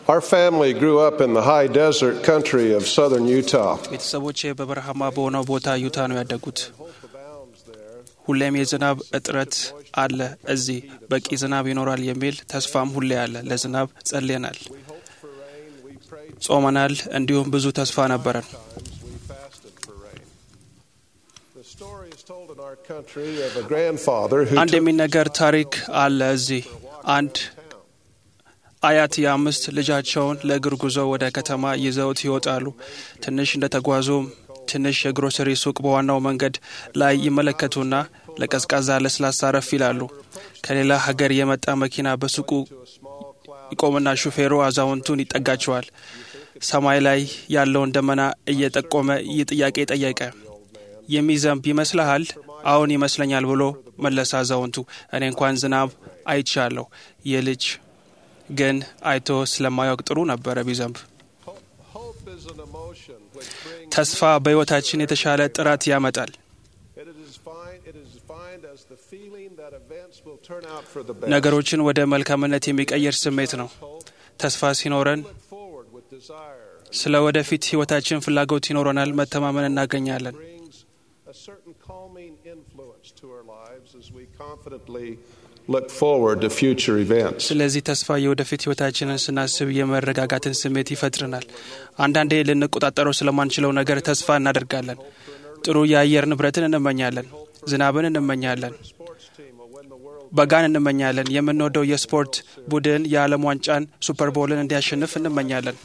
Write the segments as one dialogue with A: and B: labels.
A: Our family grew up in the high desert country of southern Utah.
B: ቤተሰቦቼ በበረሃማ በሆነው ቦታ ዩታ ነው ያደጉት። ሁሌም የዝናብ እጥረት አለ እዚህ፣ በቂ ዝናብ ይኖራል የሚል ተስፋም ሁሌ አለ። ለዝናብ ጸልየናል፣ ጾመናል፣ እንዲሁም ብዙ ተስፋ ነበረን።
A: We fasted for rain. The story is told in our country of a grandfather who
B: አንድ
A: took
B: የሚነገር ታሪክ አለ እዚህ። አንድ አያት የአምስት ልጃቸውን ለእግር ጉዞ ወደ ከተማ ይዘውት ይወጣሉ። ትንሽ እንደተጓዙም ትንሽ የግሮሰሪ ሱቅ በዋናው መንገድ ላይ ይመለከቱና ለቀዝቃዛ ለስላሳ ረፍ ይላሉ። ከሌላ ሀገር የመጣ መኪና በሱቁ ይቆምና ሹፌሩ አዛውንቱን ይጠጋቸዋል። ሰማይ ላይ ያለውን ደመና እየጠቆመ ይህ ጥያቄ ጠየቀ። የሚዘንብ ይመስልሃል? አሁን ይመስለኛል ብሎ መለሰ አዛውንቱ። እኔ እንኳን ዝናብ አይቻለሁ። ይህ ልጅ ግን አይቶ ስለማያውቅ ጥሩ ነበረ ቢዘንብ።
A: hope is an emotion which brings
B: ተስፋ በሕይወታችን የተሻለ ጥራት ያመጣል።
A: it is defined it is defined as the feeling that events will turn out for the best.
B: ነገሮችን ወደ መልካምነት የሚቀይር ስሜት ነው። ተስፋ ሲኖረን
A: Look forward with desire
B: ስለ ወደፊት ሕይወታችን ፍላጎት ይኖረናል፣ መተማመን እናገኛለን።
A: brings a certain calming influence to our lives as we confidently look forward to future events.
B: ስለዚህ ተስፋ የወደፊት ሕይወታችንን ስናስብ የመረጋጋትን ስሜት ይፈጥርናል። አንዳንዴ ልንቆጣጠረው ስለማንችለው ነገር ተስፋ እናደርጋለን። ጥሩ የአየር ንብረትን እንመኛለን። ዝናብን እንመኛለን።
A: Sports team will win the world
B: በጋን እንመኛለን። የምንወደው የስፖርት ቡድን የዓለም ዋንጫን ሱፐር ቦልን እንዲያሸንፍ እንመኛለን።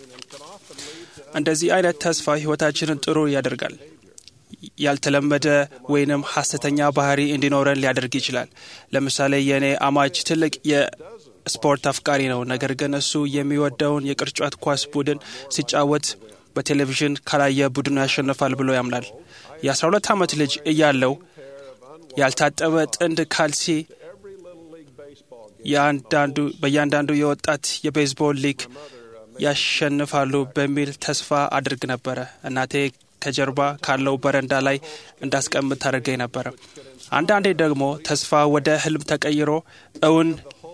B: እንደዚህ አይነት ተስፋ ሕይወታችንን ጥሩ ያደርጋል። ያልተለመደ ወይንም ሐሰተኛ ባህሪ እንዲኖረን ሊያደርግ ይችላል። ለምሳሌ የእኔ አማች ትልቅ የስፖርት አፍቃሪ ነው። ነገር ግን እሱ የሚወደውን የቅርጫት ኳስ ቡድን ሲጫወት በቴሌቪዥን ካላየ ቡድኑ ያሸንፋል ብሎ ያምናል። የ12 ዓመት ልጅ እያለው ያልታጠበ ጥንድ ካልሲ
A: every little league baseball game.
B: የአንዳንዱ በእያንዳንዱ የወጣት የቤዝቦል ሊግ ያሸንፋሉ በሚል ተስፋ አድርግ ነበረ። እናቴ ከጀርባ ካለው በረንዳ ላይ እንዳስቀምጥ ታደርገኝ ነበረ። አንዳንዴ ደግሞ ተስፋ ወደ ህልም ተቀይሮ እውን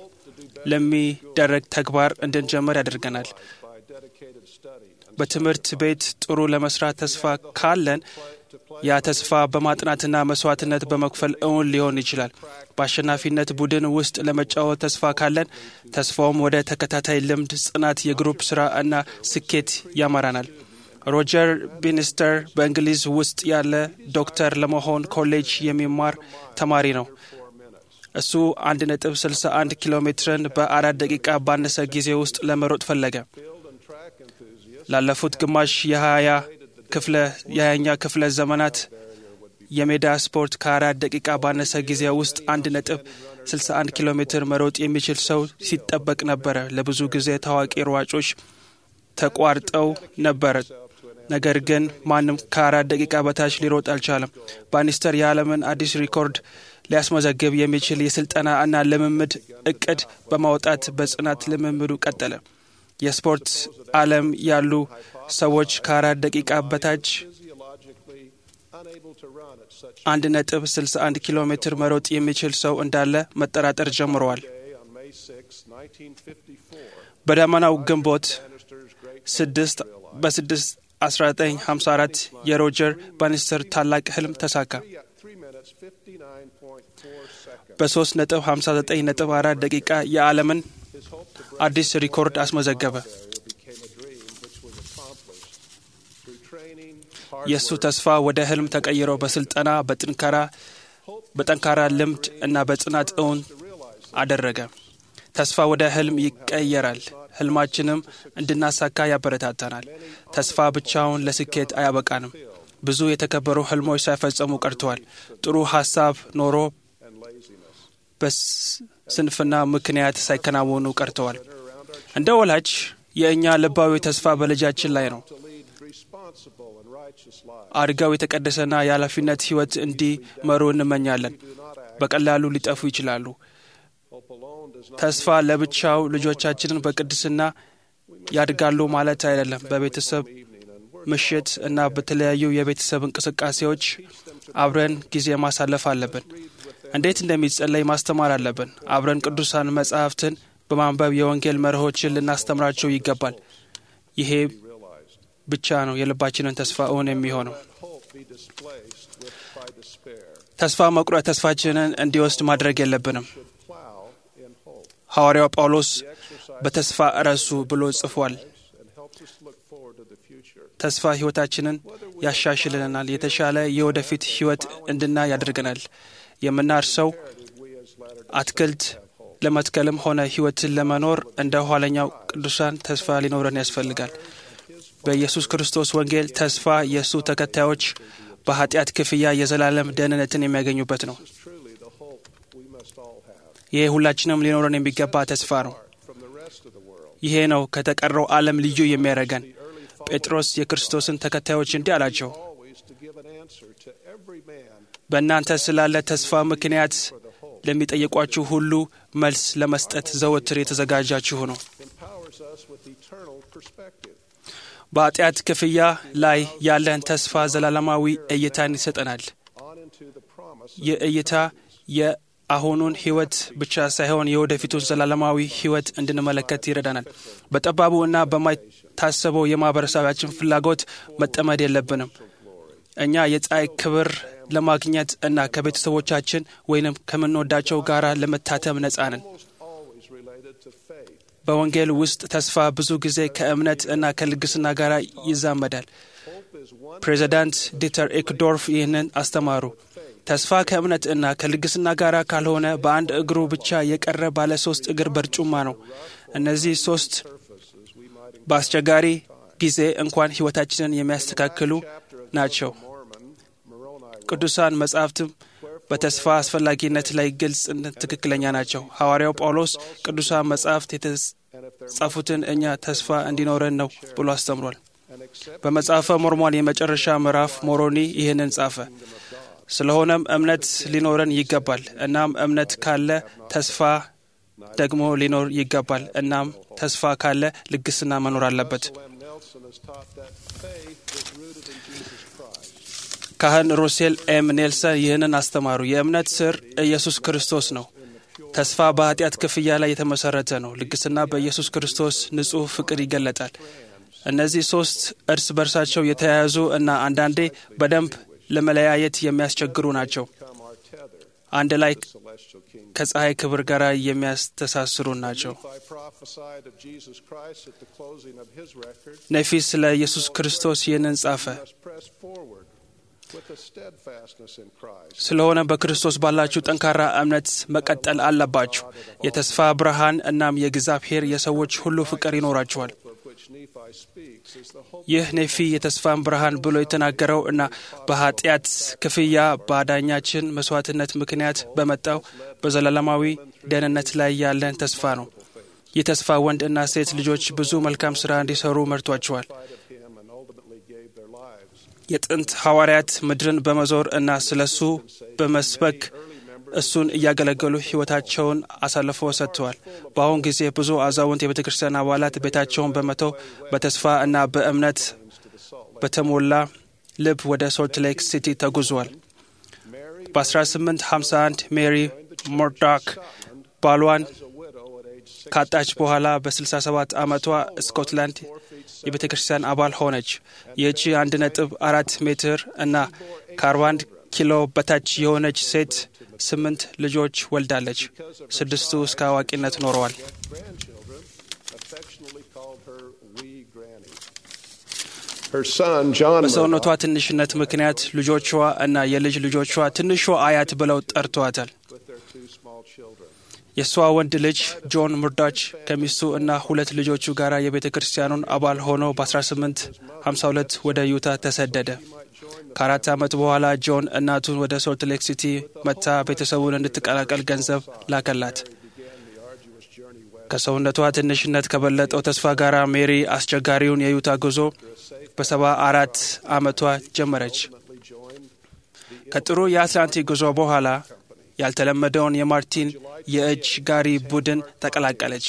B: ለሚደረግ ተግባር እንድንጀምር ያደርገናል።
A: by dedicated study and
B: በትምህርት ቤት ጥሩ ለመስራት ተስፋ ካለን ያ ተስፋ በማጥናትና መስዋዕትነት በመክፈል እውን ሊሆን ይችላል። በአሸናፊነት ቡድን ውስጥ ለመጫወት ተስፋ ካለን ተስፋውም ወደ ተከታታይ ልምድ፣ ጽናት፣ የግሩፕ ስራ እና ስኬት ያመራናል። ሮጀር ቢኒስተር በእንግሊዝ ውስጥ ያለ ዶክተር ለመሆን ኮሌጅ የሚማር ተማሪ ነው። እሱ 1.61 ኪሎ ሜትርን በአራት ደቂቃ ባነሰ ጊዜ ውስጥ ለመሮጥ ፈለገ።
A: field and track enthusiasts
B: ላለፉት ግማሽ የሀያ ክፍለ የሀያኛ ክፍለ ዘመናት የሜዳ ስፖርት ከአራት ደቂቃ ባነሰ ጊዜ ውስጥ አንድ ነጥብ 61 ኪሎ ሜትር መሮጥ የሚችል ሰው ሲጠበቅ ነበረ። ለብዙ ጊዜ ታዋቂ ሯጮች ተቋርጠው ነበር። ነገር ግን ማንም ከአራት ደቂቃ በታች ሊሮጥ አልቻለም። ባኒስተር የዓለምን አዲስ ሪኮርድ ሊያስመዘግብ የሚችል የስልጠና እና ልምምድ እቅድ በማውጣት በጽናት ልምምዱ ቀጠለ። የስፖርት ዓለም ያሉ ሰዎች ከአራት ደቂቃ በታች
A: physiologically unable to run at such
B: አንድ ነጥብ 61 ኪሎ ሜትር መሮጥ የሚችል ሰው እንዳለ መጠራጠር ጀምረዋል።
A: a day on May 6, 1954.
B: በደመናው ግንቦት
A: Bannister's great
B: ስድስት በስድስት 1954 የሮጀር ባኒስተር ታላቅ ህልም ተሳካ።
A: three, three minutes 59.4 seconds.
B: በ3 ነጥብ 59 ነጥብ 4 ደቂቃ የዓለምን
A: His hope to break
B: አዲስ ሪኮርድ አስመዘገበ።
A: barrier became a dream which was accomplished through training, hard
B: የእሱ
A: work,
B: ተስፋ ወደ ህልም ተቀይሮ በስልጠና በጥንካራ በጠንካራ ልምድ እና በጽናት እውን አደረገ። ተስፋ ወደ ህልም ይቀየራል። ህልማችንም እንድናሳካ ያበረታታናል። ተስፋ ብቻውን ለስኬት አያበቃንም። ብዙ የተከበሩ ህልሞች ሳይፈጸሙ ቀርተዋል። ጥሩ ሀሳብ ኖሮ
A: and laziness.
B: በስንፍና ምክንያት ሳይከናወኑ ቀርተዋል። እንደ ወላጅ የእኛ ልባዊ ተስፋ በልጃችን ላይ ነው።
A: To lead responsible and righteous lives.
B: አድገው የተቀደሰና የኃላፊነት ህይወት እንዲመሩ እንመኛለን። በቀላሉ ሊጠፉ ይችላሉ።
A: Hope alone does not
B: ተስፋ ለብቻው ልጆቻችንን በቅድስና ያድጋሉ ማለት አይደለም። በቤተሰብ ምሽት እና በተለያዩ የቤተሰብ እንቅስቃሴዎች አብረን ጊዜ ማሳለፍ አለብን። እንዴት እንደሚጸለይ ማስተማር አለብን። አብረን ቅዱሳን መጻሕፍትን በማንበብ የወንጌል መርሆችን ልናስተምራቸው ይገባል። ይሄ
A: realized.
B: ብቻ ነው የልባችንን ተስፋ እውን የሚሆነው።
A: Let hope be displaced with by despair.
B: ተስፋ መቁረጥ ተስፋችንን እንዲወስድ ማድረግ የለብንም።
A: Should plow in hope.
B: ሐዋርያው ጳውሎስ
A: The exercise
B: በተስፋ እረሱ ብሎ ጽፏል።
A: and helps us look forward to the future.
B: ተስፋ ሕይወታችንን ያሻሽልናል፣ የተሻለ የወደፊት ሕይወት እንድናይ ያደርገናል። የምናርሰው
A: We as latter
B: አትክልት ለመትከልም ሆነ ሕይወትን ለመኖር እንደ ኋለኛው ቅዱሳን ተስፋ ሊኖረን ያስፈልጋል። በኢየሱስ ክርስቶስ ወንጌል ተስፋ የእሱ ተከታዮች በኃጢአት ክፍያ የዘላለም ደህንነትን የሚያገኙበት ነው።
A: is truly the hope we must all have
B: ይሄ ሁላችንም ሊኖረን የሚገባ ተስፋ ነው።
A: from the rest of the world.
B: ይሄ ነው ከተቀረው ዓለም ልዩ የሚያደርገን። ጴጥሮስ የክርስቶስን ተከታዮች እንዲህ አላቸው፣
A: Always to give an answer to every man
B: በእናንተ ስላለ ተስፋ ምክንያት ለሚጠይቋችሁ ሁሉ መልስ ለመስጠት ዘወትር የተዘጋጃችሁ ነው።
A: empowers us with eternal perspective.
B: በኃጢአት ክፍያ ላይ ያለን ተስፋ ዘላለማዊ እይታን ይሰጠናል።
A: On into the promise
B: ይህ እይታ የአሁኑን ሕይወት ብቻ ሳይሆን የወደፊቱን ዘላለማዊ ሕይወት እንድንመለከት ይረዳናል። በጠባቡ እና በማይታሰበው የማህበረሰባችን ፍላጎት መጠመድ የለብንም። እኛ የፀሐይ ክብር ለማግኘት እና ከቤተሰቦቻችን ወይንም ከምንወዳቸው ጋር ለመታተም ነጻ ነን።
A: almost always related to faith.
B: በወንጌል ውስጥ ተስፋ ብዙ ጊዜ ከእምነት እና ከልግስና ጋር ይዛመዳል።
A: Hope is one
B: ፕሬዚዳንት ዲተር ኤክዶርፍ ይህንን አስተማሩ። ተስፋ ከእምነት እና ከልግስና ጋር ካልሆነ በአንድ እግሩ ብቻ የቀረ ባለ ሶስት እግር በርጩማ ነው። እነዚህ ሶስት
A: surfaces we might
B: በአስቸጋሪ ጊዜ እንኳን ሕይወታችንን የሚያስተካክሉ ናቸው።
A: Mormon Moroni
B: ቅዱሳን መጻሕፍትም በተስፋ አስፈላጊነት ላይ ግልጽነት ትክክለኛ ናቸው። ሐዋርያው ጳውሎስ ቅዱሳን መጻሕፍት የተጻፉትን እኛ ተስፋ እንዲኖረን ነው ብሎ አስተምሯል።
A: and accept
B: በመጽሐፈ ሞርሞን የመጨረሻ ምዕራፍ ሞሮኒ ይህንን ጻፈ። ስለሆነም እምነት ሊኖረን ይገባል። እናም እምነት ካለ ተስፋ ደግሞ ሊኖር ይገባል። እናም ተስፋ ካለ ልግስና መኖር አለበት።
A: Lem Nelson has taught that faith is rooted in Jesus Christ.
B: ካህን ሩሴል ኤም ኔልሰን ይህንን አስተማሩ። የእምነት ስር ኢየሱስ ክርስቶስ ነው። ተስፋ በኃጢአት ክፍያ ላይ የተመሰረተ ነው። ልግስና በኢየሱስ ክርስቶስ ንጹሕ ፍቅር ይገለጣል። እነዚህ ሶስት እርስ በርሳቸው የተያያዙ እና አንዳንዴ በደንብ ለመለያየት የሚያስቸግሩ ናቸው።
A: Come our tether,
B: አንድ ላይ
A: celestial kingdom.
B: ከፀሐይ ክብር ጋር የሚያስተሳስሩ ናቸው።
A: I prophesied of Jesus Christ at the closing of his record.
B: ነፊ ስለ ኢየሱስ ክርስቶስ ይህንን ጻፈ።
A: must press forward with a steadfastness in Christ.
B: ስለሆነ በክርስቶስ ባላችሁ ጠንካራ እምነት መቀጠል አለባችሁ። የተስፋ ብርሃን እናም የእግዚአብሔር የሰዎች ሁሉ ፍቅር ይኖራችኋል።
A: Of which Nephi speaks is the hope
B: ይህ ኔፊ የተስፋን ብርሃን ብሎ የተናገረው እና በኃጢአት ክፍያ በአዳኛችን መስዋዕትነት ምክንያት በመጣው በዘላለማዊ ደህንነት ላይ ያለን ተስፋ ነው። ይህ ተስፋ ወንድ እና ሴት ልጆች ብዙ መልካም ሥራ እንዲሰሩ መርቷቸዋል።
A: of him and ultimately gave their lives.
B: የጥንት ሐዋርያት ምድርን በመዞር እና ስለ እሱ በመስበክ እሱን እያገለገሉ ሕይወታቸውን አሳልፈው ሰጥተዋል። በአሁን ጊዜ ብዙ አዛውንት የቤተ ክርስቲያን አባላት ቤታቸውን በመተው በተስፋ እና በእምነት በተሞላ ልብ ወደ ሶልት ሌክ ሲቲ ተጉዟል።
A: Mary
B: በ1851 ሜሪ ሞርዳክ ባሏን
A: is a widow at age six.
B: ካጣች በኋላ በ67 ዓመቷ ስኮትላንድ የቤተ ክርስቲያን አባል ሆነች። ይህቺ አንድ ነጥብ አራት ሜትር እና ከ41 ኪሎ በታች የሆነች ሴት ስምንት ልጆች ወልዳለች። ስድስቱ እስከ አዋቂነት ኖረዋል።
A: grandchildren affectionately called her wee granny. Her son, John
B: በሰውነቷ
A: Murdoch,
B: ትንሽነት ምክንያት ልጆቿ እና የልጅ ልጆቿ ትንሿ አያት ብለው ጠርተዋታል።
A: with their two small children.
B: የእሷ ወንድ ልጅ ጆን ሙርዳች ከሚስቱ እና ሁለት ልጆቹ ጋር የቤተ ክርስቲያኑን አባል ሆኖ በ1852 ወደ ዩታ ተሰደደ። ከአራት ዓመት በኋላ ጆን እናቱን ወደ ሶልት ሌክ ሲቲ መጥታ ቤተሰቡን እንድትቀላቀል ገንዘብ ላከላት። ከሰውነቷ ትንሽነት ከበለጠው ተስፋ ጋር ሜሪ አስቸጋሪውን የዩታ ጉዞ በሰባ አራት ዓመቷ ጀመረች። ከጥሩ የአትላንቲክ ጉዞ በኋላ ያልተለመደውን የማርቲን የእጅ ጋሪ ቡድን ተቀላቀለች።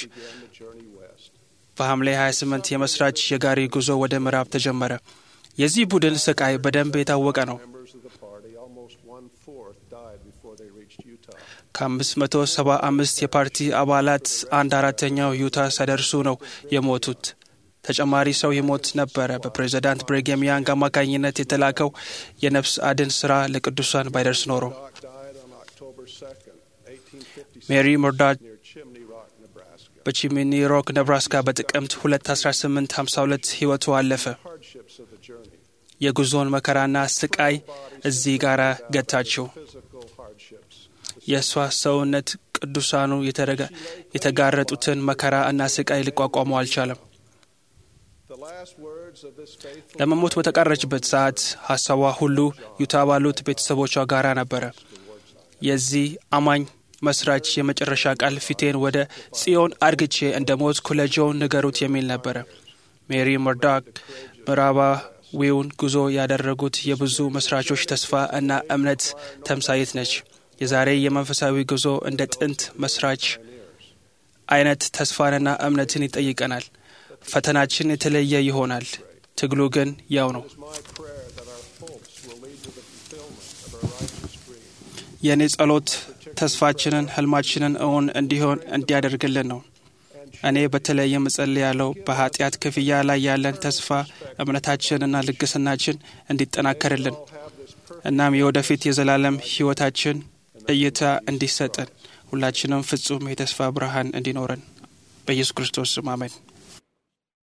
B: በሐምሌ 28 የመስራች የጋሪ ጉዞ ወደ ምዕራብ ተጀመረ። የዚህ ቡድን ስቃይ በደንብ የታወቀ ነው።
A: Members of the party, almost one fourth, died before they reached Utah.
B: ከ575 የፓርቲ አባላት አንድ አራተኛው ዩታ ሳይደርሱ ነው የሞቱት። ተጨማሪ ሰው ይሞት ነበረ። በፕሬዚዳንት ብሪግሃም ያንግ አማካኝነት የተላከው የነፍስ አድን ስራ ለቅዱሳን ባይደርስ ኖሮ
A: Doc died on October 2nd, 1856,
B: ሜሪ ሞርዳት
A: near Chimney Rock, Nebraska.
B: በቺሚኒ ሮክ ነብራስካ በጥቅምት 2 1852 ሕይወቱ አለፈ።
A: Hardships of the journey,
B: የጉዞውን መከራና ስቃይ እዚህ ጋር ገታችው።
A: physical hardships.
B: የእሷ ሰውነት ቅዱሳኑ የተረጋ- የተጋረጡትን መከራ እና ስቃይ ሊቋቋመው አልቻለም።
A: The last words of this faithful
B: ለመሞት በተቃረችበት ሰዓት ሀሳቧ ሁሉ ዩታ ባሉት ቤተሰቦቿ ጋር ነበረ። የዚህ አማኝ መስራች የመጨረሻ ቃል ፊቴን ወደ ጽዮን አድግቼ እንደ ሞትኩ ለጆን ንገሩት የሚል ነበረ። ሜሪ መርዳክ ምዕራባዊውን ጉዞ ያደረጉት የብዙ መስራቾች ተስፋ እና እምነት ተምሳይት ነች። የዛሬ የመንፈሳዊ ጉዞ እንደ ጥንት መስራች አይነት ተስፋንና እምነትን ይጠይቀናል። ፈተናችን የተለየ ይሆናል። ትግሉ ግን ያው ነው።
A: It is my prayer that our hopes will lead to the fulfillment of our righteous dream.
B: የእኔ ጸሎት ተስፋችንን፣ ህልማችንን እውን እንዲሆን እንዲያደርግልን ነው። እኔ በተለየ እጸልያለሁ በኃጢአት ክፍያ ላይ ያለን ተስፋ እምነታችንና ልግስናችን እንዲጠናከርልን እናም የወደፊት የዘላለም ህይወታችን እይታ እንዲሰጠን ሁላችንም ፍጹም የተስፋ ብርሃን እንዲኖረን በኢየሱስ ክርስቶስ ስም አሜን።